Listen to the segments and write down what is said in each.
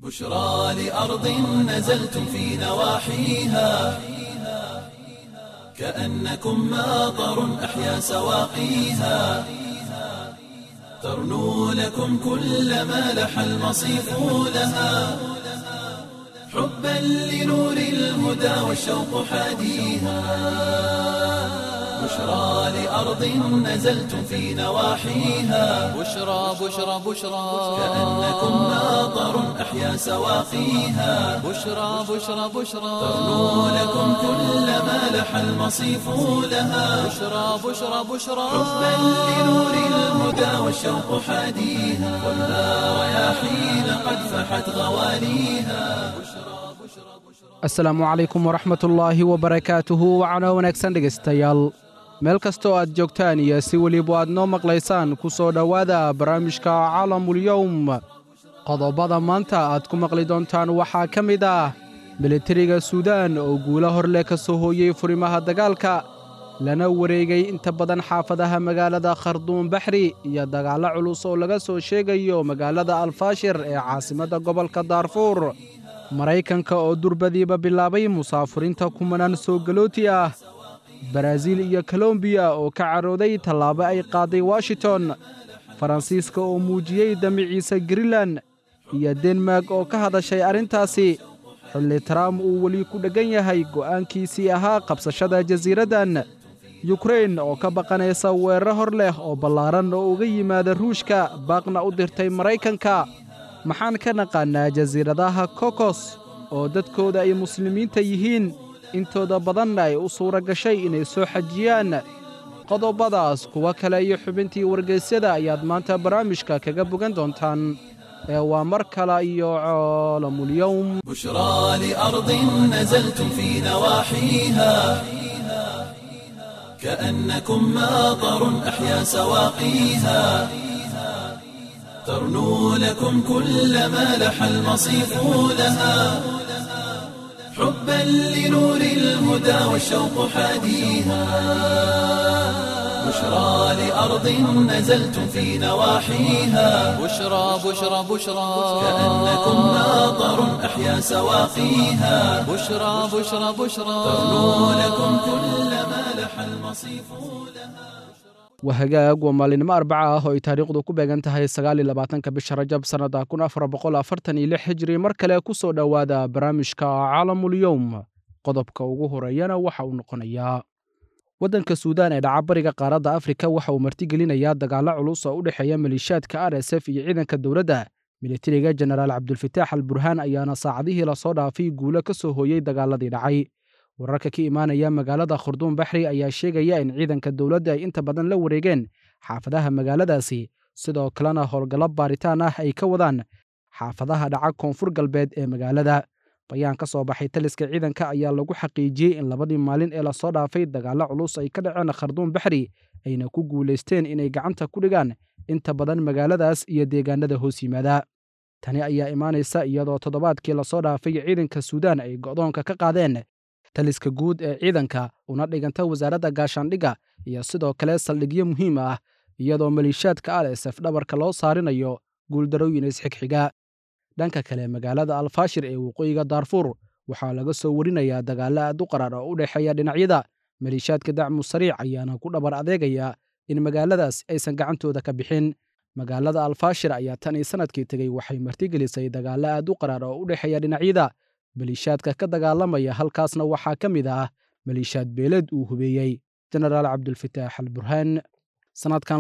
بشرى لأرض نزلتم في نواحيها كأنكم ماطر أحيا سواقيها ترنو لكم كل ما لح المصيف لها حبا لنور الهدى والشوق حاديها بشرى لأرض نزلتم في نواحيها بشرى بشرى بشرى كأنكم ماطر أحيا سواقيها بشرى بشرى بشرى ترنو لكم كل ما لح المصيف لها بشرى بشرى بشرى حبا لنور الهدى والشوق حاديها والنار رياحين قد فحت غواليها asalaamu calaykum waraxmatullaahi wabarakaatuhu wacno wanaagsan dhegaystayaal meel kastoo aad joogtaan iyo si weliba aad noo maqlaysaan ku soo dhowaada barnaamijka caalamulyowm qodobada maanta aad ku maqli doontaan waxaa ka mid ah militariga suudaan oo guulo hor leh ka soo hooyey furimaha dagaalka lana wareegay inta badan xaafadaha magaalada kharduum baxri iyo dagaallo culus oo laga soo sheegayo magaalada alfaashir ee caasimadda gobolka daarfuur maraykanka oo durbadiiba bilaabay musaafuriinta kumanaan soo galooti ah baraaziil iyo kolombiya oo ka carooday tallaabo ay qaaday washington faransiiska oo muujiyey damiciisa greenlan iyo denmark oo ka hadashay arrintaasi xilli trump uu weli ku dheggan yahay go'aankiisii ahaa qabsashada jasiiraddan yukrain oo ka baqanaysa weeraro hor leh oo ballaaran oo uga yimaada ruushka baaqna u dirtay maraykanka maxaan ka naqaannaa jasiiradaha kokos oo dadkooda ay muslimiinta yihiin intooda badanna ay u suura gashay inay soo xajiyaan qodobadaas kuwo kale iyo xubintii wargaysyada ayaad maanta barnaamijka kaga bogan doontaan ee waa mar kale iyo coolamulyowm بشرى لأرض نزلتم في نواحيها كأنكم ماطر أحيا سواقيها ترنو لكم كل ما لح المصيف لها حبا لنور الهدى والشوق حاديها بشرى لأرض نزلتم في نواحيها بشرى بشرى بشرى كأنكم ماطر أحيا سواقيها بشرى بشرى بشرى ترنو لكم كل ما لح المصيف لها waa hagaag waa maalinimo arbaca ah oo ay taariikhdu ku beegan tahay sagaal iyo labaatanka bisha rajab sannada kun afar boqol afartan iyo lix hijri mar kale ku soo dhowaada barnaamijka caalamulyowm qodobka ugu horeeyana waxa uu noqonayaa waddanka suudaan ee dhaca bariga qaaradda afrika waxa uu martigelinayaa dagaallo culus oo u dhexeeya maliishaadka r s f iyo ciidanka dowladda militariga jenaraal cabdulfataax al burhaan ayaana saacadihii lasoo dhaafay guulo ka soo hooyey dagaaladii dhacay wararka ka imaanaya magaalada khurduum baxri ayaa sheegaya in ciidanka dowladda ay inta badan la wareegeen xaafadaha magaaladaasi sidoo kalena howlgallo baaritaan ah ay ka wadaan xaafadaha dhaca koonfur galbeed ee magaalada bayaan ka soo baxay taliska ciidanka ayaa lagu xaqiijiyey in labadii maalin ee lasoo dhaafay dagaallo culus ay ka dhaceen kharduum baxri ayna ku guulaysteen inay gacanta ku dhigaan inta badan magaaladaas iyo deegaanada hoos yimaada tani ayaa imaanaysa iyadoo toddobaadkii lasoo dhaafay ciidanka suudaan ay go'doonka ka qaadeen taliska guud ee ciidanka una dhiganta wasaaradda gaashaandhigga iyo sidoo kale saldhigyo muhiim ah iyadoo maliishaadka r s f dhabarka loo saarinayo guuldarooyin isxigxiga dhanka kale magaalada alfaashir ee waqooyiga daarfuur waxaa laga soo warinayaa dagaallo aad u qaraar oo u dhexeeya dhinacyada maliishaadka dacmu sariic ayaana ku dhabar adeegaya in magaaladaas aysan gacantooda ka bixin magaalada alfaashir ayaa tan iyo sannadkii tegey waxay martigelisay dagaallo aad u qaraar oo u dhexeeya dhinacyada maliishaadka ka dagaalamaya halkaasna waxaa ka mid ah maliishaad beeleed uu hubeeyey jenaraal cabdulfataax al burhaan sannadkan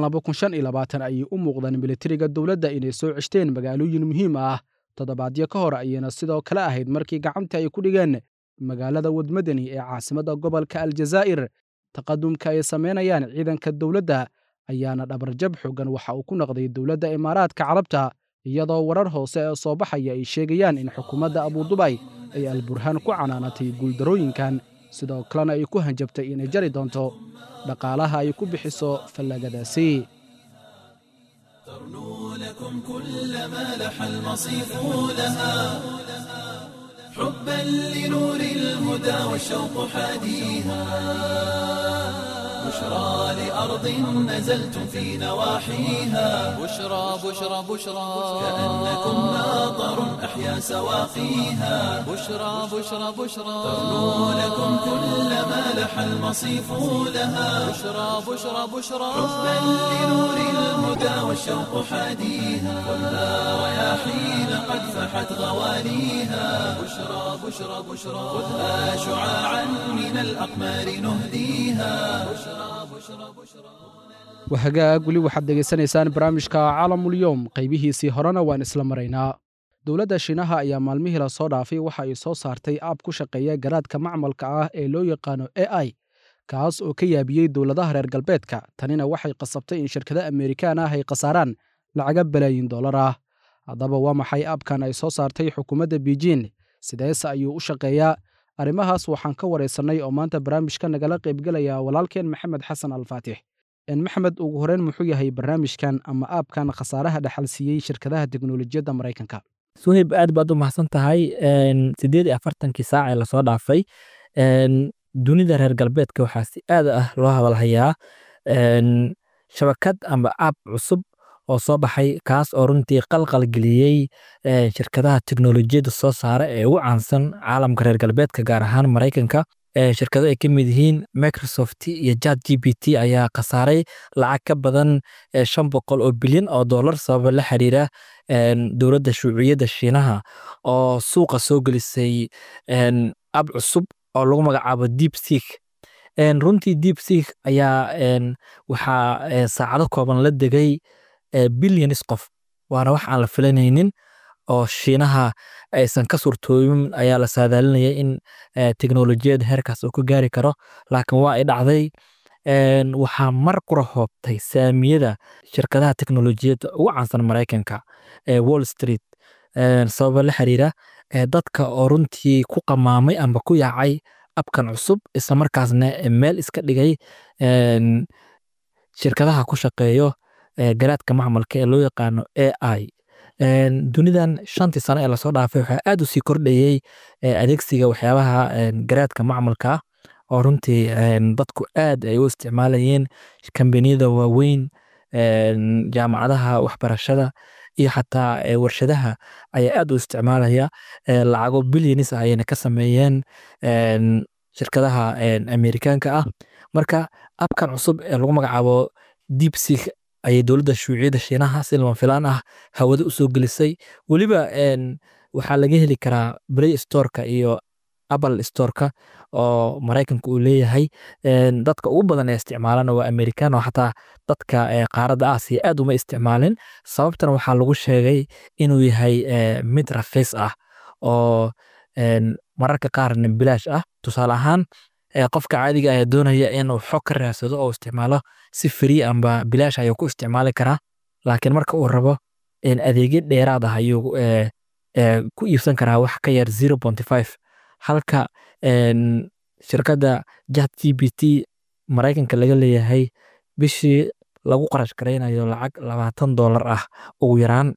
ayay u muuqdaan militariga dowladda inay soo ceshteen magaalooyin muhiim ah toddobaadyo ka hor ayayna sidoo kale ahayd markii gacanta ay ku dhigeen magaalada wadmadani ee caasimadda gobolka aljazaa'ir taqadumka ay samaynayaan ciidanka dowladda ayaana dhabarjab xoogan waxa uu ku noqday dowladda imaaraadka carabta iyadoo warar hoose ee soo baxaya ay sheegayaan in xukuumadda abudubay ay alburhaan ku canaanatay guuldarooyinkan sidoo kalena ay ku hanjabtay inay jari doonto dhaqaalaha ay ku bixiso fallagadaasi ترنو لكم كل ما لح المصيف لها حبا لنور الهدى والشوق حاديها بشرى لأرض نزلتم في نواحيها بشرى بشرى بشرى كأنكم ماطر أحيا سواقيها بشرى بشرى بشرى ترنو لكم كل ما لح المصيف لها بشرى بشرى بشرى حبا لنور الهدى والشوق حاديها خذها رياحين قد فحت غواليها بشرى بشرى بشرى خذها شعاعا من الأقمار نهديها wahagaag weli waxaad degaysanaysaan barnaamijka caalamulyoom qaybihiisii horena waan isla maraynaa dowladda shiinaha ayaa maalmihii la soo dhaafay waxa ay soo saartay aab ku shaqeeya garaadka macmalka ah ee loo yaqaano a i kaas oo ka yaabiyey dowladaha reer galbeedka tanina waxay qasabtay in shirkada amerikaan ah ay khasaaraan lacaga balaayin dollar ah haddaba waa maxay aabkan ay soo saartay xukuumadda beijin sideese ayuu u shaqeeyaa arrimahaas waxaan ka waraysannay oo maanta barnaamijka nagala qaybgelaya walaalkeen maxamed xasan alfaatix maxamed ugu horeyn muxuu yahay barnaamijkan ama aabkan khasaaraha dhaxal siiyey shirkadaha teknolojiyadda maraykanka suhayb aad baad u mahadsan tahay sideed iyo afartankii saac ee lasoo dhaafay dunida reer galbeedka waxaa si aad ah loo hadalhayaa shabakad ama aab cusub oo soo baxay kaas oo runtii qalqal geliyey shirkadaha teknolojiyadda soo saara ee ugu caansan caalamka reer galbeedka gaar ahaan maraykanka shirkado ay ka mid yihiin microsoft iyo jat g b t ayaa khasaaray lacag ka badan shan boqol oo bilyan oo dollar sababa la xiriira dowladda shuuciyadda shiinaha oo suuqa soo gelisay ab cusub oo lagu magacaabo deep seek runtii deep seek ayaa waxaa saacado kooban la degay bilyanis qof waana wax aan la filanaynin oo shiinaha aysan ka suurtooyin ayaa la saadaalinaya in teknolojiyada heerkaas uu ka gaari karo laakiin waa ay dhacday waxaa mar qura hoobtay saamiyada shirkadaha teknolojiyadda ugu caansan maraykanka ee wall street sababa la xiriira dadka oo runtii ku qamaamay amba ku yaacay abkan cusub isla markaasna meel iska dhigay shirkadaha ku shaqeeyo garaadka macmalka ee loo yaqaano a i dunidan shantii sano ee lasoo dhaafay waxaa aad u sii kordhayey adeegsiga waxyaabaha garaadka macmalka oo runtii dadku aad ay u isticmaalayeen kambaniyada waaweyn jaamacadaha waxbarashada iyo xataa warshadaha ayaa aad u isticmaalaya lacago bilyanis ah ayayna ka sameeyeen shirkadaha amerikaanka ah marka abkan cusub ee lagu magacaabo deep seek ayay dowladda shuuciyadda shiinaha si lama filaan ah hawada u soo gelisay weliba waxaa laga heli karaa play storeka iyo apple storeka oo maraykanka uu leeyahay dadka ugu badan ee isticmaalana waa amerikan oo xataa dadka qaaradda aasiya aad uma isticmaalin sababtana waxaa lagu sheegay inuu yahay mid raqiis ah oo mararka qaarna bilaash ah tusaale ahaan qofka caadiga ayaa doonaya inuu xog ka raadsado oo isticmaalo si free amba bilaash ayuu ku isticmaali karaa laakiin marka uu rabo adeegyo dheeraad ah ayuu ku iibsan karaa wax ka yar zero ponty five halka shirkadda jat g b t maraykanka laga leeyahay bishii lagu qarash garaynayo lacag labaatan dollar ah ugu yaraan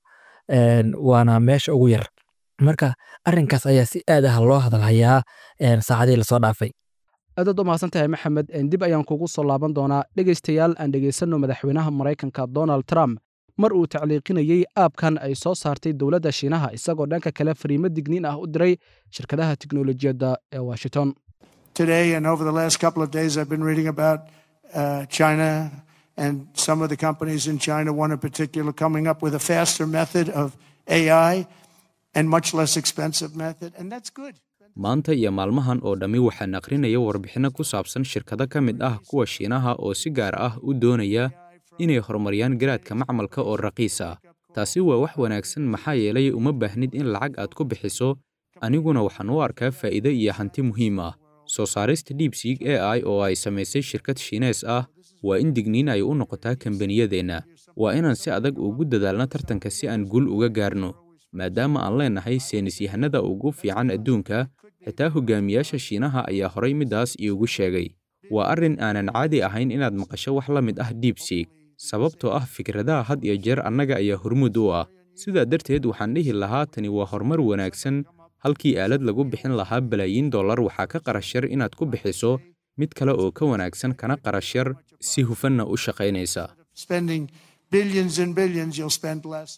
waana meesha ugu yar marka arrinkaas ayaa si aad ah loo hadalhayaa saacadihii lasoo dhaafay aadaad u mahadsan tahay maxamed dib ayaan kugu soo laaban doonaa dhegaystayaal aan dhegaysanno madaxweynaha maraykanka donald trump mar uu tacliiqinayey aabkan ay soo saartay dowladda shiinaha isagoo dhanka kale fariimo digniin ah u diray shirkadaha teknolojiyadda ee washington Today and over the last couple of days, I've been reading about uh, China and some of the companies in China, one in particular, coming up with a faster method of AI and much less expensive method, and that's good. maanta iyo maalmahan oo dhammi waxaan aqrinaya warbixinno ku saabsan shirkado ka mid ah kuwa shiinaha oo si gaar ah u doonaya inay horumariyaan garaadka macmalka oo raqiis ah taasi waa wax wanaagsan maxaa yeelay uma baahnid in lacag aad ku bixiso aniguna waxaan u arkaa faa'iido iyo hanti muhiim ah soo saarista deepseek a i oo ay samaysay shirkad shiinees ah waa in digniin ay u noqotaa kambaniyadeenna waa inaan si adag ugu dadaalno tartanka si aan guul uga gaarno maadaama aan leenahay seenisyahanada ugu fiican adduunka xitaa hogaamiyaasha shiinaha ayaa horay middaas iigu sheegay waa arrin aanan caadi ahayn inaad maqasho wax la mid ah deepseek sababtoo ah fikradaha had iyo jeer annaga ayaa hormuud u ah sidaa darteed waxaan dhihi lahaa tani waa horumar wanaagsan halkii aalad lagu bixin lahaa balaayiin dollar waxaa ka qarash yar inaad ku bixiso mid kale oo ka wanaagsan kana qarash yar si hufanna u shaqaynaysa Spending billions and billions, you'll spend less.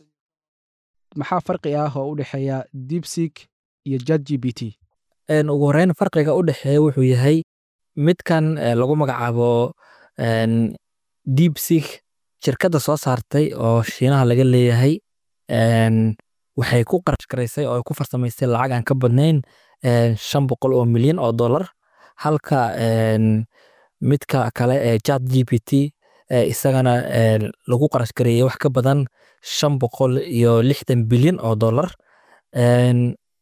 maxaa farqi ah oo u dhexeeya deepseek iyo chat g p t Een, ugu horreyn farqiga u dhexeeya wuxuu yahay midkan eh, lagu magacaabo een, deepseek shirkadda soo saartay oo shiinaha laga leeyahay een, waxay ku qarash garaysay oo ay ku farsamaysay lacag aan ka badnayn een, shan boqol oo milyan oo dollar halka een, midka kale ee chat g p t eh, isagana een, lagu qarash gareeyay wax ka badan shan boqol iyo lixdan bilyan oo dollar Een,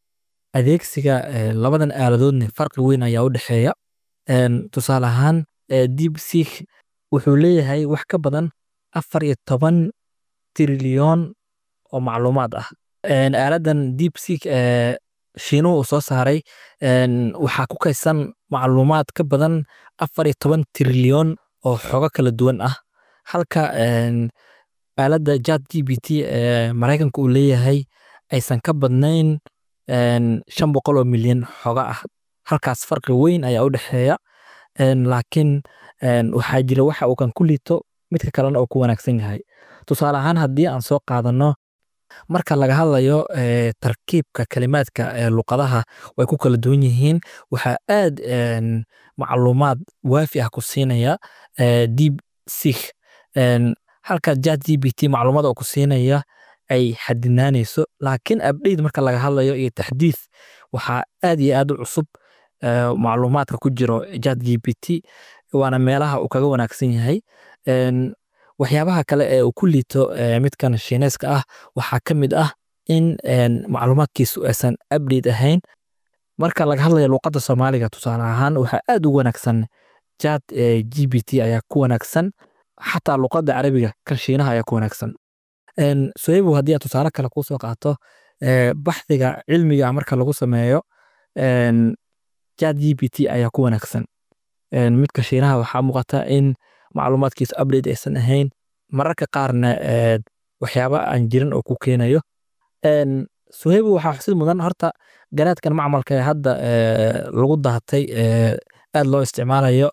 adeegsiga eh, labadan aaladoodna farqi weyn ayaa u dhexeeya Een, tusaale ahaan eh, deepseek wuxuu leeyahay wax ka badan afar iyo toban trilyoon oo macluumaad ah Een, aaladan deepseek eh, shiinuhu uu soo saaray een, waxaa ku kaydsan macluumaad ka badan afar iyo toban trilyoon oo xogo kala duwan ah halka een, aaladda chat g p t ee maraykanka uu leeyahay aysan ka badnayn een, shan boqol oo milyan xoga ah halkaas farqi weyn ayaa u dhexeeya Een, laakiin een, waxaa jira waxa uu kan ku liito midka kalena uu ku wanaagsan yahay tusaale ahaan haddii aan soo qaadano marka laga hadlayo eh, tarkiibka kalimaadka ee luqadaha way ku kala duwan yihiin waxaa aad een, macluumaad waafi ah ku siinaya eh, deep seek Een, halka chat g p t macluumaad oo ku siinaya ay xadinaanayso laakiin update marka laga hadlayo iyo taxdiith waxaa aad iyo aad u cusub eh, macluumaadka ku jiro chat g p t waana meelaha uu kaga wanaagsan yahay Een, waxyaabaha kale ee uu ku liito eh, midkan shiineeska ah waxaa ka mid ah in een, macluumaadkiisu aysan update ahayn marka laga hadlayo luqadda soomaaliga tusaale ahaan waxaa aad u wanaagsan chat eh, g p t ayaa ku wanaagsan xataa luqadda carabiga kan shiinaha ayaa ku wanaagsan Een, soebo haddii aad tusaale kale kuu soo qaato eh, baxdiga cilmiga marka lagu sameeyo een, chat g p t ayaa ku wanaagsan Een, midka shiinaha waxaa muuqata in macluumaadkiisa update aysan ahayn mararka qaarna eh, waxyaaba aan jirin oo ku keenayo Een, sohebo waxaa xusid mudan horta garaadkan macmalka ee hadda eh, lagu daatay eh, aad loo isticmaalayo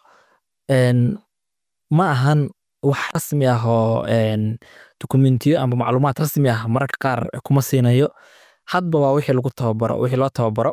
Een, ma ahan wax rasmi ah oo een, dokumentiyo ama macluumaad rasmi ah mararka qaar kuma siinayo hadba waa wixii lagu tababaro wixii loo tababaro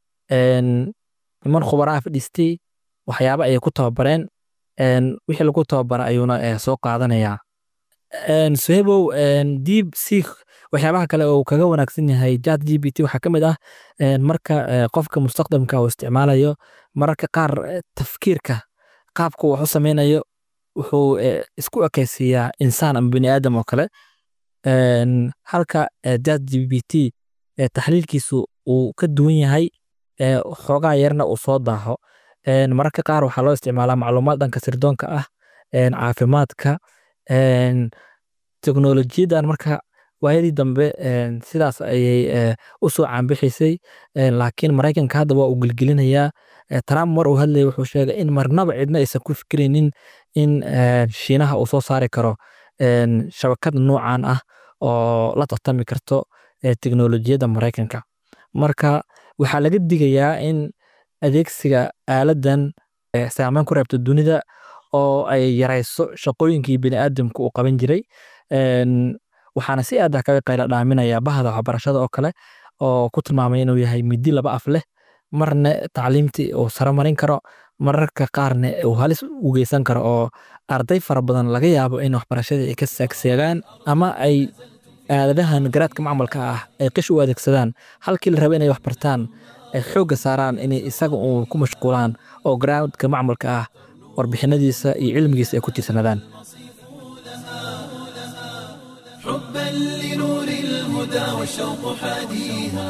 Een, niman khubaraa fadhiistay waxyaaba ayay ku tababareen Een, wixii lagu tababara ayuuna eh, soo qaadanayaa Een, sohebow een, deep seek waxyaabaha kale oo uu kaga wanaagsan yahay chat g p t waxaa ka mid ah een, marka eh, qofka mustaqdamka uu isticmaalayo mararka qaar eh, tafkiirka qaabka uu wax u sameynayo wuxuu eh, isku ekaysiiyaa insaan ama bini aadam oo kale Een, halka eh, chat g p t eh, taxliilkiisu uu ka duwan yahay eh, xoogaa yarna uu soo daaho Een, mararka qaar waxaa loo isticmaalaa macluumaad dhanka sirdoonka ah een, caafimaadka een, teknolojiyaddan marka waayadii dambe een, sidaas ayay eh, u soo caanbixisay Een, laakiin maraykanka hadda waa uu gelgelinayaa Eh, trump mar uu hadlayay wuxuu sheegay in marnaba cidna aysan ku fikiraynin in eh, shiinaha uu soo saari karo een, shabakad noocan ah oo la tartami karto eh, teknolojiyadda maraykanka marka waxaa laga digayaa in adeegsiga aaladan eh, saameyn ku reebta dunida oo ay yarayso shaqooyinkii biniaadamka uu qaban jiray Een, waxaana si aad ah kaga qayla dhaaminaya bahda waxbarashada oo kale oo ku tilmaamay inuu yahay midi laba af leh marna tacliimtii uu sare marin karo mararka qaarna uu halis u geysan karo oo arday fara badan laga yaabo in waxbarashadii ay ka saagseegaan ama ay aaladahan garaadka macmalka ah ay qish u adeegsadaan halkii la raba inay wax bartaan ay xoogga saaraan inay isaga uu ku mashquulaan oo garaadka macmalka ah warbixinadiisa iyo cilmigiisa ay ku tiirsanadaan حبا لنور الهدى والشوق حاديها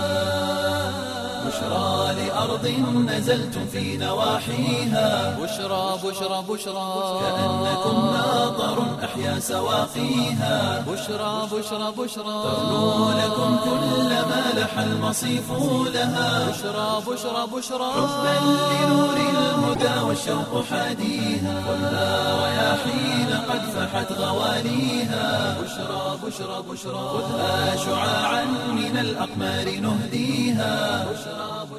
بشرى لأرض نزلتم في نواحيها بشرى بشرى بشرى كأنكم ناظر أحيا سواقيها بشرى بشرى بشرى تغنو لكم كل ما لح المصيف لها بشرى بشرى بشرى حبا لنور الهدى والشوق حاديها خذها رياحين قد فحت غواليها بشرى بشرى بشرى خذها شعاعا من الأقمار نهديها بشرى بشرى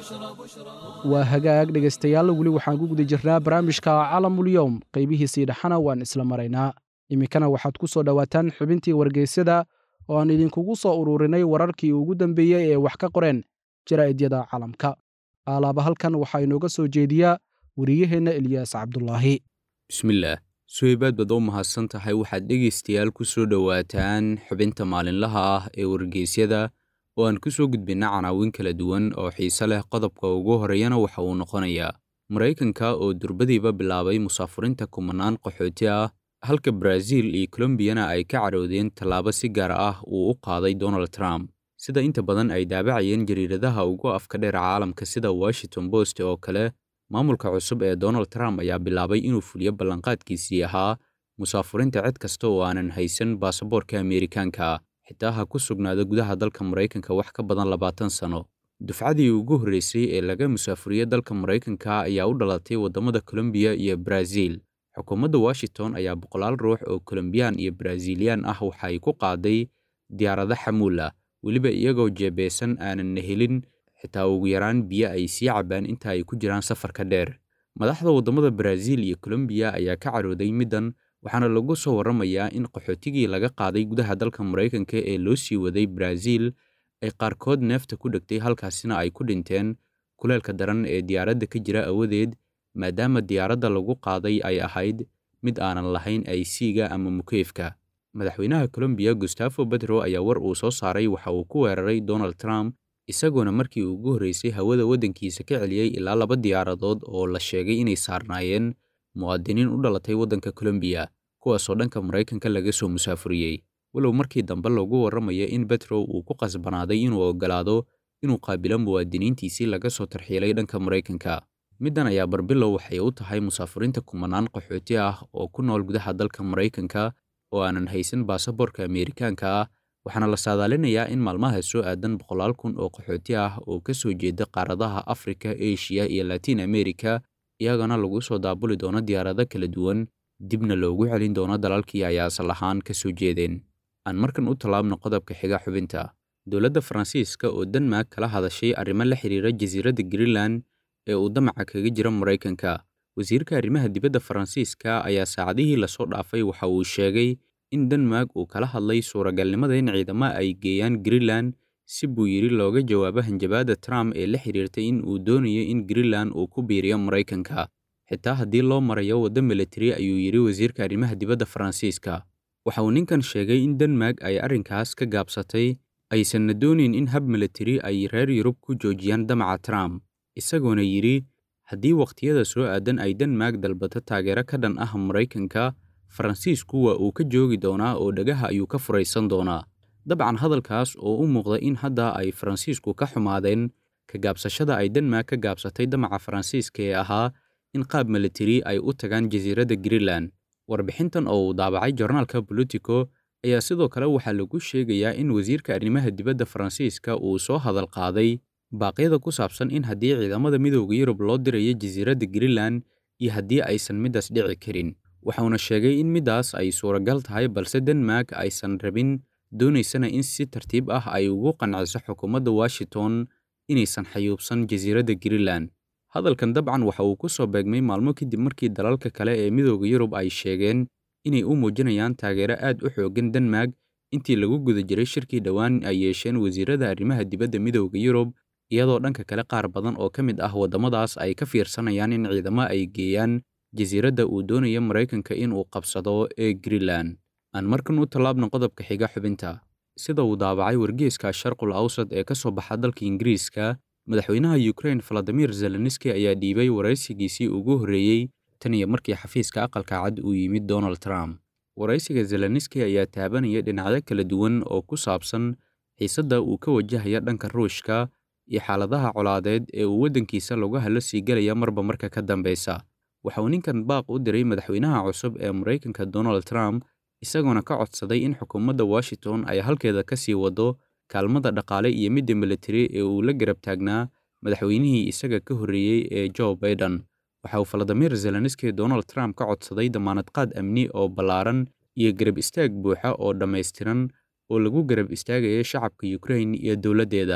waa hagaag dhegaystayaal weli waxaan ku guda jirnaa barnaamijka calamulyowm qaybihiisii dhexana waan isla maraynaa iminkana waxaad ku soo dhowaataan xubintii wargeysyada oo aan idinkugu soo ururinay wararkii ugu dambeeyey ee wax ka qoreen jaraa'idiyada caalamka aalaaba halkan waxaa inooga soo jeediyaa wariyaheenna eliyaas cabdulaahi bismillaah suhaybaad baad oo mahadsan tahay waxaad dhegaystayaal ku soo dhowaataan xubinta maalinlaha ah ee wargeysyada oo aan ku soo gudbinna canaawin kala duwan oo xiise leh qodobka ugu horreeyana waxa uu noqonayaa maraykanka oo durbadiiba bilaabay musaafurinta kumanaan qaxooti ah halka baraaziil iyo kolombiyana ay ka cadhowdeen tallaabo si gaar ah uu u qaaday donald trump sida inta badan ay daabacayeen jariiradaha ugu afka dheer caalamka sida washington post oo kale maamulka cusub ee donald trump ayaa bilaabay inuu fuliyo ballanqaadkiisii ahaa musaafurinta cid kasta oo aanan haysan baasaboorka ameerikaanka xitaa ha ku sugnaado gudaha dalka maraykanka wax ka badan labaatan sano dufcadii ugu horreysay ee laga musaafuriye dalka maraykanka ayaa u dhalatay waddamada kolombiya iyo baraaziil xukuumadda washington ayaa boqolaal ruux oo kolombiyaan iyo baraaziiliyaan ah waxa ay ku qaaday diyaarado xamuul ah weliba iyagoo jeebeysan aanan helin xitaa ugu yaraan biyo ay sii cabaan inta ay ku jiraan safarka dheer madaxda waddamada baraaziil iyo kolombiya ayaa ka cadhooday middan waxaana lagu soo warramayaa in qaxootigii laga qaaday gudaha dalka maraykanka ee loo sii waday baraaziil ay qaarkood neefta ku dhegtay halkaasina ay ku dhinteen kuleelka daran ee diyaaradda ka jira awadeed maadaama diyaaradda lagu qaaday ay ahayd mid aanan lahayn aysiiga ama mukeyfka madaxweynaha kolombiya gustafo betro ayaa war uu soo saaray waxa uu ku weeraray donald trump isagoona markii ugu horreysay hawada waddankiisa ka celiyey ilaa laba diyaaradood oo la sheegay inay saarnaayeen muwaadiniin u dhalatay waddanka kolombiya kuwaasoo dhanka maraykanka laga soo musaafuriyey walow markii dambe lagu warramayo in betro uu ku qasbanaaday inuu oggolaado inuu qaabilo muwaadiniintiisii laga soo tarxiilay dhanka maraykanka middan ayaa barbilow waxay u tahay musaafuriinta kumanaan qaxooti ah oo ku nool gudaha dalka maraykanka oo aanan haysan baasaboorka ameerikaanka ah waxaana la saadaalinayaa in maalmaha soo aadan boqolaal kun oo qaxooti ah oo ka soo jeeda qaaradaha afrika eshiya iyo latiin amerika iyagana lagu soo daabuli doono diyaarado kala duwan dibna loogu celin doono dalalkii ay asal ahaan ka soo jeedeen aan markan u tallaabno qodobka xiga xubinta dowladda faransiiska oo denmark kala hadashay arrimo la xiriira jasiiradda greenland ee uu damaca kaga jira maraykanka wasiirka arrimaha dibadda faransiiska ayaa saacadihii lasoo dhaafay waxa uu sheegay in denmark uu kala hadlay suuragalnimada in ciidamo ay geeyaan greenland si buu yidhi looga jawaabo hanjabaadda trump ee la xiriirtay in uu doonayo in greenland uu ku biiriyo maraykanka xitaa haddii loo marayo waddo militari ayuu yidhi wasiirka arrimaha dibadda faransiiska waxa uu ninkan sheegay in denmark ay arrinkaas ka gaabsatay aysanna doonayn in hab militari ay reer yurub ku joojiyaan damaca trump isagoona yidhi haddii wakhtiyada soo aadan ay denmark dalbato taageero ka dhan ah maraykanka faransiisku waa uu ka joogi doonaa oo dhagaha ayuu ka furaysan doonaa dabcan hadalkaas oo u muuqda in hadda ay faransiisku ka xumaadeen ka gaabsashada ay denmark ka gaabsatay damaca faransiiska ee ahaa in qaab militari ay u tagaan jasiiradda greenland warbixintan oo uu daabacay jornaalka bolitico ayaa sidoo kale waxaa lagu sheegayaa in wasiirka arrimaha dibadda faransiiska uu soo hadal qaaday baaqyada ku saabsan in haddii ciidamada midowda yurub loo dirayo jasiiradda greenland iyo haddii aysan middaas dhici karin waxauna sheegay in middaas ay suuragal tahay balse denmark aysan rabin doonaysana in si tartiib ah ay ugu qanciso xukuumadda washington inaysan xayuubsan jasiiradda greenland hadalkan dabcan waxa uu ku soo beegmay maalmo kadib markii dalalka kale ee midowda yurub ay sheegeen inay u muujinayaan taageero aad u xooggan denmark intii lagu guda jiray shirkii dhowaan ay yeesheen wasiirada arrimaha dibadda midowda yurub iyadoo dhanka kale qaar badan oo ka mid ah waddamadaas ay ka fiirsanayaan in ciidamo ay geeyaan jasiiradda uu doonaya maraykanka in uu qabsado ee greenland aan markan u tallaabno qodobka xiga xubinta sida uu daabacay wargeeska sharqul awsad ee ka soo baxa dalka ingiriiska madaxweynaha ukrain valadimir zelenski ayaa dhiibay waraysigiisii ugu horreeyey tan iyo markii xafiiska aqalka cad uu yimid donald trump waraysiga zelenski ayaa taabanaya dhinacyo kala duwan oo ku saabsan xiisadda uu ka wajahaya dhanka ruushka iyo xaaladaha colaadeed ee uu waddankiisa lagu hadlo sii gelaya marba marka ka dambeysa waxa uu ninkan baaq u diray madaxweynaha cusub ee maraykanka donald trump isagoona ka codsaday in xukuumadda washington ay halkeeda ka sii waddo kaalmada dhaqaale iyo midda militari ee uu la garab taagnaa madaxweynihii isaga ka horreeyey ee joe baiden waxa uu valadimir zelenski donald trump ka codsaday damaanad qaad amni oo ballaaran iyo garab istaag buuxa oo dhammaystiran oo lagu garab istaagaya shacabka ukrain iyo dowladdeeda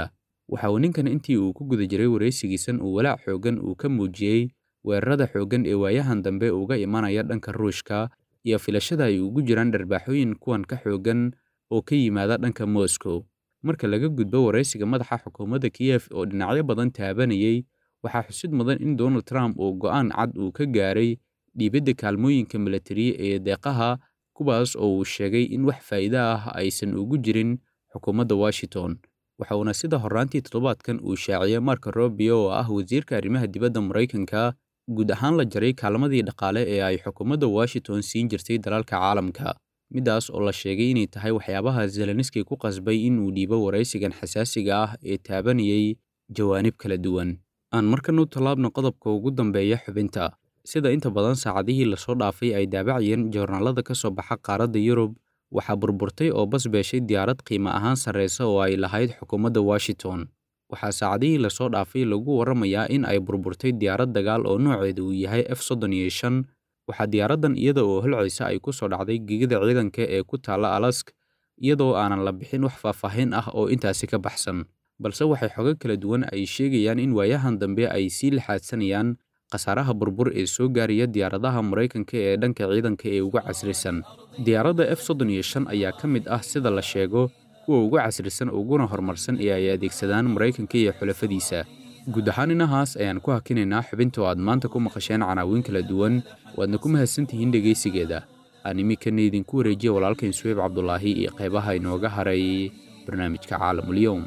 waxa uu ninkan intii uu ku guda jiray waraysigiisan uu walaac xooggan uu ka muujiyey weerarada xooggan ee waayahan dambe uga imanaya dhanka ruushka iyo filashada ay ugu jiraan dharbaaxooyin kuwan ka xooggan oo ka yimaada dhanka moscow marka laga gudbo waraysiga madaxa xukuumadda kiyef oo dhinacyo badan taabanayey waxaa xusid mudan in donald trump uu go'aan cad uu ka gaaray dhiibidda kaalmooyinka milatari ee deeqaha kuwaas oo uu sheegay in wax faa'iido ah aysan ugu jirin xukuumadda washington waxa uuna sida horraantii toddobaadkan uu shaaciyey marka robio oo ah wasiirka arrimaha dibadda maraykanka guud ahaan la jaray kaalmadii dhaqaale ee ay xukuumadda washington siin jirtay dalalka caalamka middaas oo la sheegay inay tahay waxyaabaha zelenski ku qasbay inuu dhiibo waraysigan xasaasiga ah ee taabanayey jawaanib kala duwan aan markan u tallaabno qodobka ugu dambeeya xubinta sida inta badan saacadihii lasoo dhaafay ay daabacayeen joornaalada ka soo baxa qaaradda yurub waxaa burburtay oo bas beeshay diyaarad qiimo ahaan sarreysa oo ay lahayd xukuumadda washington waxaa saacadihii lasoo dhaafay lagu warramayaa in ay burburtay diyaarad dagaal oo nooceeda uu yahay f soddon iyo shan waxaa diyaaraddan iyada oo holcaysa ay ku soo dhacday gegida ciidanka ee ku taalla alask iyadoo aanan la bixin wax faahfaahin ah oo intaasi ka baxsan balse waxay xogo kala duwan ay sheegayaan in waayahan dambe ay sii laxaadsanayaan khasaaraha burbur ee soo gaaraya diyaaradaha maraykanka ee dhanka ciidanka ee uga casrisan diyaaradda f soddon iyo shan ayaa ka mid ah sida la sheego kuwa uga casrisan uguna horumarsan ee ay adeegsadaan maraykanka iyo xulafadiisa guud ahaan inahaas ayaan ku hakinaynaa xubinta oo aad maanta ku maqasheen canaawiin kala duwan waadna ku mahadsantihiin dhegaysigeeda aan iminkana idinku wareejiya walaalkayn suweyb cabdulaahi iyo qaybaha inooga haray barnaamijka caalamulyoum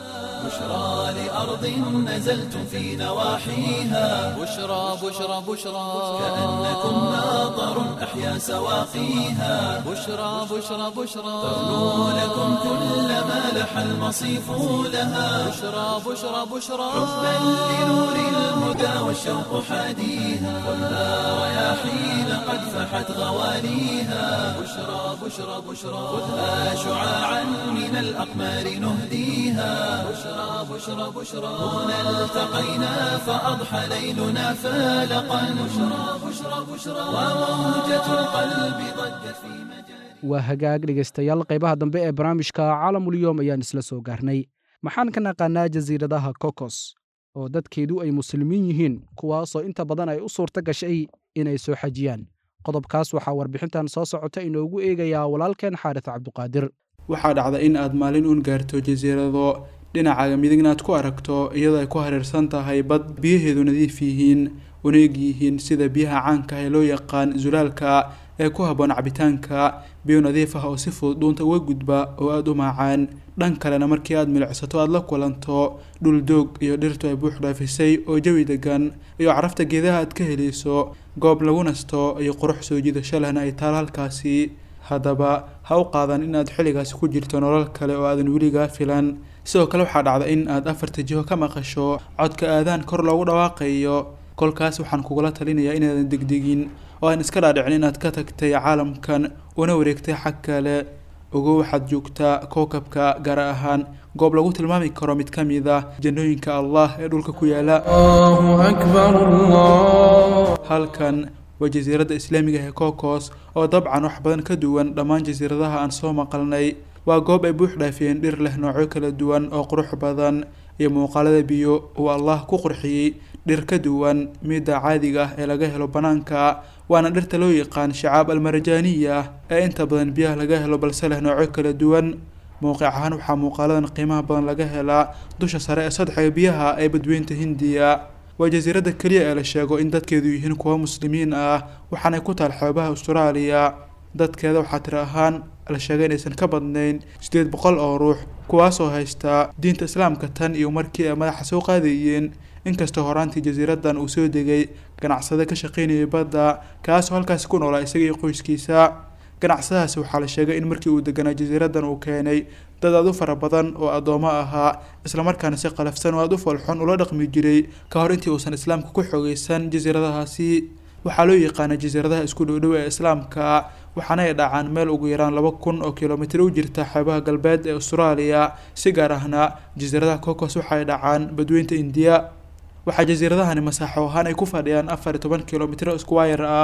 بشرى لأرض نزلتم في نواحيها بشرى بشرى بشرى كأنكم ماطر أحيا سواقيها بشرى بشرى بشرى تغنو لكم كل ما لح المصيف لها بشرى بشرى بشرى حبا لنور الهدى والشوق حاديها خذها رياحين قد فحت غواليها بشرى بشرى بشرى خذها شعاعا من الأقمار نهديها بشرى بشرى بشرى هنا التقينا فأضحى ليلنا فالقا بشرى بشرى بشرى وموجة القلب ضجت في مجال waa hagaag dhegaystayaal qaybaha dambe ee barnaamijka caalamulyoom ayaan isla soo gaarnay maxaan ka naqaanaa jasiiradaha kokos oo dadkeedu ay muslimiin yihiin kuwaasoo inta badan ay u suurto gashay inay soo xajiyaan qodobkaas waxaa warbixintan soo socota inoogu eegayaa walaalkeen xaaris cabduqaadir waxaa dhacda in aad maalin uun gaarto jasiirado dhinacaaga midigna aad ku aragto iyadoo ay ku hareersan tahay bad biyaheedu nadiif yihiin una eg yihiin sida biyaha caanka ah ee loo yaqaan zulaalka ee ku habboon cabitaanka biyo nadiif ah oo si fudud dhuunta uga gudba oo aada u maacaan dhan kalena markii aad milicsato aada la kulanto dhul doog iyo dhirtu ay buux dhaafisay oo jawi degan iyo carafta geedaha aad ka helayso goob lagu nasto iyo qurux soo jiidasho lehna ay taal halkaasi haddaba ha u qaadan in aad xilligaasi ku jirto nolol kale oo aadan weligaa filan sidoo kale waxaa dhacda in aad afarta jiho ka maqasho codka aadaan kor loogu dhawaaqayo kolkaas waxaan kugula talinayaa inaadan degdegin oo aan iska dhaadhicin inaad ka tagtay caalamkan una wareegtay xag kale ogo waxaad joogtaa kookabka gaar ahaan goob lagu tilmaami karo mid ka mid ah jannooyinka allah ee dhulka ku yaala halkan waa jasiiradda islaamiga ee kokos oo dabcan wax badan ka duwan dhammaan jasiiradaha aan soo maqalnay waa goob ay buux dhaafiyeen dhir leh noocyo kala duwan oo qurux badan iyo muuqaalada biyo uu allah ku qurxiyey dhir ka duwan midda caadiga ah ee laga helo bannaanka waana dhirta loo yaqaan shacaab almarajaaniya ee inta badan biyaha laga helo balse leh noocyo kala duwan mowqic ahaan waxaa muuqaaladan qiimaha badan laga helaa dusha sare ee sadxiga biyaha ee badweynta hindiya waa jasiiradda keliya ee la sheego in dadkeedu yihiin kuwo muslimiin ah waxaanay ku taal xeebaha austraaliya dadkeeda waxaa tiri ahaan la sheegay inaysan ka badnayn siddeed boqol oo ruux kuwaasoo haystaa diinta islaamka tan iyo markii ay madaxa soo qaadayeen inkastoo horaantii jasiiradan uu soo degay ganacsade ka shaqaynayay badda kaasoo halkaasi ku noolaa isaga iyo qoyskiisa ganacsadahaasi waxaa la sheegay in markii uu deganaa jasiiradan uu keenay dad aad u fara badan oo addoomo ahaa islamarkaana si qalafsan oo aada u falxun ula dhaqmi jiray ka hor intii uusan islaamka ku xoogeysan jasiiradahaasi waxaa loo yaqaana jasiiradaha isku dhowdhow ee islaamka waxaana ay dhacaan meel ugu yaraan laba kun oo kilomitir u jirta xeebaha galbeed ee austraaliya si gaar ahna jasiiradaha cocos waxaay dhacaan badweynta indiya waxaa jasiiradahani masaaxo ahaan ay ku fadhiyaan afar iyo toban kilomitr squire ah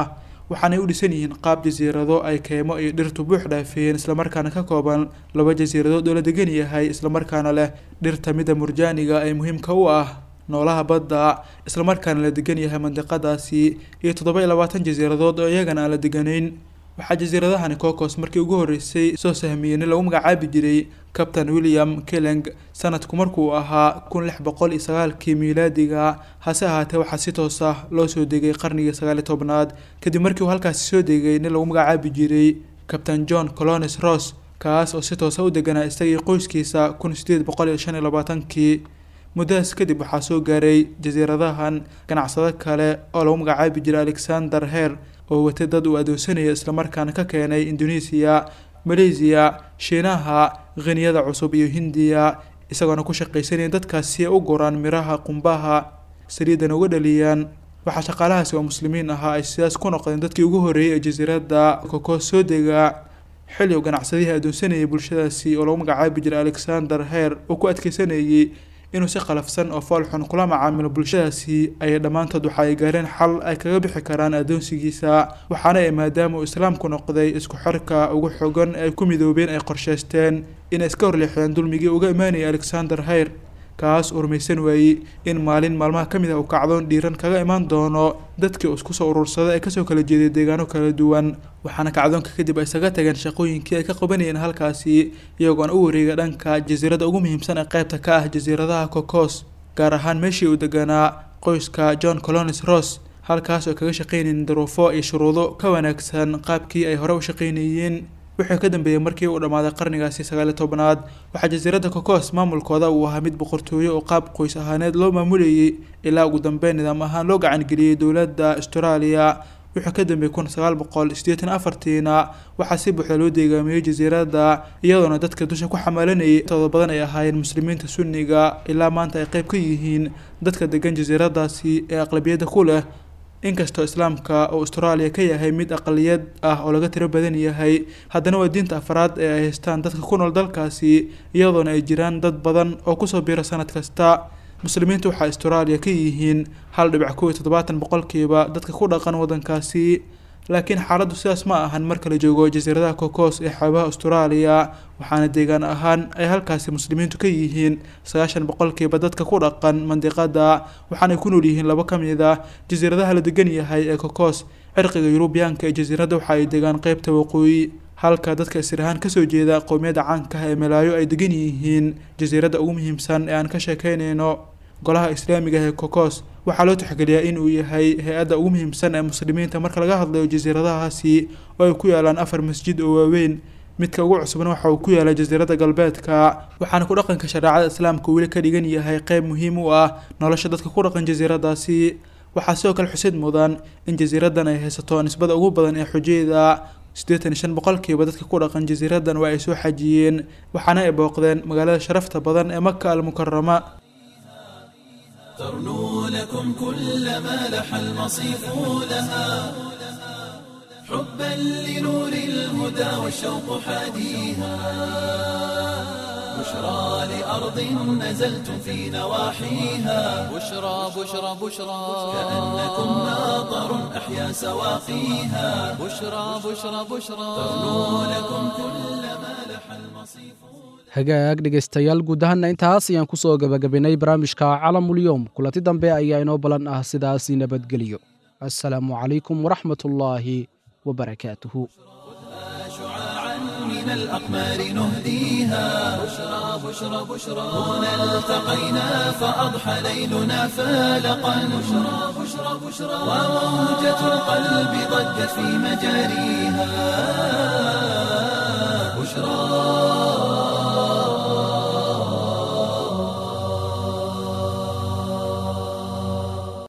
waxaanay u dhisan yihiin qaab jasiirado ay keymo iyo dhirtu buux dhaafiyeen islamarkaana ka kooban laba jasiiradood oo la degan yahay islamarkaana leh dhirta midda murjaaniga ee muhiimka u ah noolaha badda islamarkaana la degan yahay mandiqadaasi iyo toddoba iyo labaatan jasiiradood oo iyagana aan la deganayn waxaa jasiiradahani cocos markii ugu horreysay soo sahmiyey nin lagu magacaabi jiray captain william keleng sanadku markuu ahaa kun lix boqol iyo sagaalkii miilaadiga hase ahaatee waxaa si toos ah loo soo degay qarnigii sagaaliyo tobnaad kadib markii uu halkaasi soo degay nin lagu magacaabi jiray captain john colonis ross kaas oo si toosa u deganaa isagii qoyskiisa kun sideed boqol iyo shan iyo labaatankii muddadaas kadib waxaa soo gaaray jasiiradahan ganacsado kale oo lagu magacaabi jiray alexander her oo watay dad uu adoonsanaya islamarkaana ka keenay indonesiya maleysiya shiinaha khiniyada cusub iyo hindiya isagoona ku shaqaysanaya dadkaas si ay u guraan miraha qumbaha saliidana uga dhaliyaan waxaa shaqaalahaasi oo muslimiin ahaa ay sidaas ku noqdeen dadkii ugu horreeyay ee jasiiradda kokos soo dega xilli uu ganacsadihii adoonsanayay bulshadaasi oo lagu magacaabi jiray alexander her uu ku adkeysanayay inuu si qalafsan oo fool xun kula macaamilo bulshadaasi ayay dhammaantood waxa ay gaareen xal ay kaga bixi karaan adoonsigiisa waxaana ay maadaama uu islaamku noqday isku xirka ugu xogan ay ku midoobeen ay qorshaysteen inay iska horleexdeen dulmigii uga imaanayay alexander hayr kaas uu rumaysan waayey in maalin maalmaha ka mid ah uu kacdoon dhiiran kaga imaan doono dadkii uu isku soo urursaday ee kasoo kala jeeday deegaano kala duwan waxaana kacdoonka kadib ay isaga tageen shaqooyinkii ay ka qabanayeen halkaasi iyagoona u wareega dhanka jasiiradda ugu muhiimsan ee qaybta ka ah jasiiradaha cocos gaar ahaan meeshii uu deganaa qoyska john colonis ross halkaas oo kaga shaqaynayeen daruufo iyo shuruudo ka wanaagsan qaabkii ay hore u shaqaynayeen wuxuu ka dambeeyey markii uu dhammaaday qarnigaasi sagaaliyo tobnaad waxaa jasiiradda cocos maamulkooda uu ahaa mid boqortooyo oo qaab qoys ahaaneed loo maamulayay ilaa ugu dambeyn nidaam ahaan loo gacangeliyey dowladda australia wuxuu ka dambeeyey kun sagaal boqol sideetan afartiina waxaa si buuxda loo deegaamiyey jasiiradda iyadoona dadka dusha ku xamaalanayay intooda badan ay ahaayeen muslimiinta sunniga ilaa maanta ay qayb ka yihiin dadka degan jasiiradaasi ee aqlabiyadda ku leh inkastoo islaamka uu austraaliya ka yahay mid aqaliyad ah oo laga tiro badan yahay haddana waa diinta afraad ee ay haystaan dadka ku nool dalkaasi iyadoona ay jiraan dad badan oo kusoo biira sanad kasta muslimiinta waxaa austraaliya ka yihiin hal dhibic kow iyo toddobaatan boqolkiiba dadka ku dhaqan waddankaasi laakiin xaaladdu sidaas ma ahan marka la joogo jasiiradaha cocos ee xeebaha austraaliya waxaana deegaan ahaan ay halkaasi muslimiintu ka yihiin sagaashan boqolkiiba dadka ku dhaqan mandiqada waxaanay ku nool yihiin laba ka mid ah jasiiradaha la degan yahay ee cocos cirqiga yurubiyaanka ee jasiiradda waxa ay degaan qeybta waqooyi halka dadka isir ahaan kasoo jeeda qowmiyadda caanka ah ee malaayo ay degan yihiin jasiiradda ugu muhiimsan ee aan ka sheekeynayno golaha islaamiga ee cocos waxaa loo tixgeliyaa in uu yahay hay-adda ugu muhiimsan ee muslimiinta marka laga hadlayo jasiiradahaasi oo ay ku yaalaan afar masjid oo waaweyn midka ugu cusubna waxa uu ku yaalay jasiiradda galbeedka waxaana ku dhaqanka shareecada islaamka weli ka dhigan yahay qeyb muhiim u ah nolosha dadka ku dhaqan jasiiradaasi waxaa sidoo kale xusid mudan in jasiiraddan ay haysato nisbada ugu badan ee xujeeda siddeetan iyo shan boqolkiiba dadka ku dhaqan jasiiraddan waa ay soo xajiyeen waxaana ay booqdeen magaalada sharafta badan ee maka almukarama ترنو لكم كل ما لح المصيف لها حبا لنور الهدى والشوق حاديها بشرى لأرض نزلتم في نواحيها بشرى بشرى بشرى كأنكم ماطر أحيا سواقيها بشرى بشرى بشرى ترنو لكم كل ما لح المصيف hagaag dhegaystayaal guud ahaanna intaas ayaan ku soo gebagabaynay barnaamijka calamulyoom kulanti dambe ayaa inoo balan ah sidaasi nabadgelyo assalaamu calaykum waraxmatullaahi wabarakaatuhu شعاعا من الأقمار نهديها بشرى بشرى بشرى هنا التقينا فأضحى ليلنا فالقا بشرى بشرى بشرى وموجة القلب ضجت في مجاريها بشرى